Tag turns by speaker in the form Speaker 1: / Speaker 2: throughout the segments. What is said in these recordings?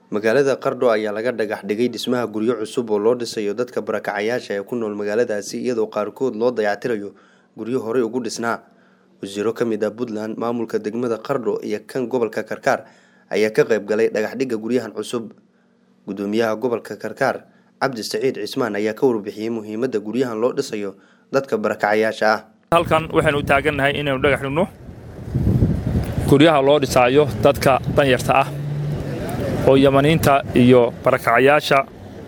Speaker 1: magaalada qardho ayaa laga dhagax dhigay dhismaha guryo cusub oo loo dhisayo dadka barakacayaasha ee ku nool magaaladaasi iyadoo qaarkood loo dayactirayo guryo horey ugu dhisnaa wasiiro ka mid ah puntland maamulka degmada qardho iyo kan gobolka karkaar ayaa ka qayb galay dhagaxdhigga guryahan cusub gudoomiyaha gobolka karkaar cabdi saciid cismaan ayaa ka warbixiyey muhiimadda guryahan loo dhisayo dadka barakacayaasha ah
Speaker 2: halkan waxaynu u taagannahay inaynu dhagax dhigno guryaha loo dhisaayo dadka danyarta ah oo yamaniinta iyo barakacayaasha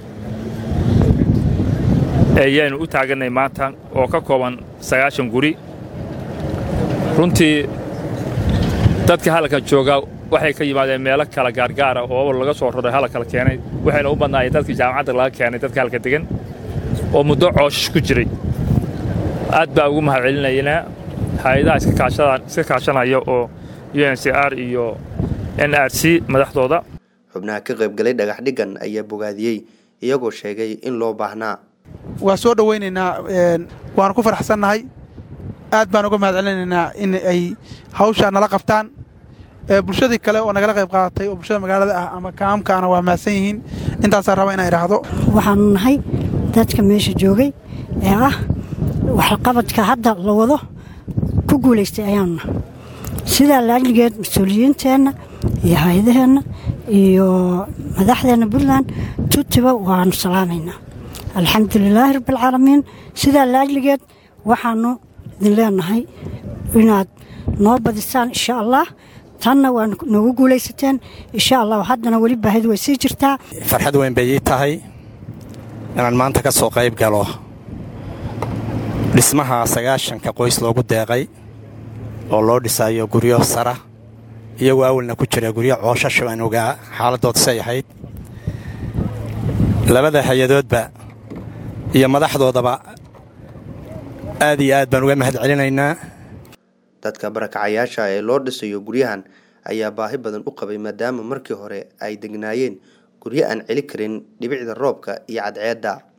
Speaker 2: ayaynu u taagannay maanta oo ka kooban sagaashan guri runtii dadka halka jooga waxay ka yimaadeen meelo kala gaargaara oo laga soo roray hala kala keenay waxayna u badnaayeen dadkii jaamacadda laga keenay dadka halka degan oo muddo cooshish ku jiray aad baa ugu mahad celinaynaa hay-adaha iska kaashanaya oo u n c r iyo n r c madaxdooda
Speaker 1: xubnaha ka qayb galay dhagax dhiggan ayaa bogaadiyey iyagoo sheegay in loo baahnaa
Speaker 3: waa soo dhowaynaynaa waanu ku faraxsannahay aad baan uga mahad celinaynaa in ay hawshaa nala qabtaan bulshadii kale oo nagala qayb qaadatay oo bulshada magaalada ah ama kaamkaana waa mahadsan yihiin intaasaan raba inaan idhaahdo
Speaker 4: waxaanu nahay dadka meesha joogay ee ah waxqabadka hadda la wado ku guulaystay ayaanuna sidaa laajligeed mas-uuliyiinteenna iyo hay-adaheenna iyo madaxdeenna puntland tutiba waanu salaamaynaa alxamdulilaahi rabbialcaalamiin sidaa laajligeed waxaanu idin leenahay inaad noo badisaan insha allah tanna waa noogu guulaysateen insha allah haddana weli baahidu way sii jirtaa
Speaker 5: farxad weyn bay ii tahay inaan maanta ka soo qayb galo dhismaha sagaashanka qoys loogu deeqay oo loo dhisayo guryo sara iyagoo awalna ku jira guryo cooshasha aan ogaa xaaladooda say ahayd labada hay-adoodba iyo madaxdoodaba aad iyo aad baan uga mahad celinaynaa
Speaker 1: dadka barakacayaasha ee loo dhisayo guryahan ayaa baahi badan u qabay maadaama markii hore ay degnaayeen guryo aan celi karin dhibicda roobka iyo cadceedda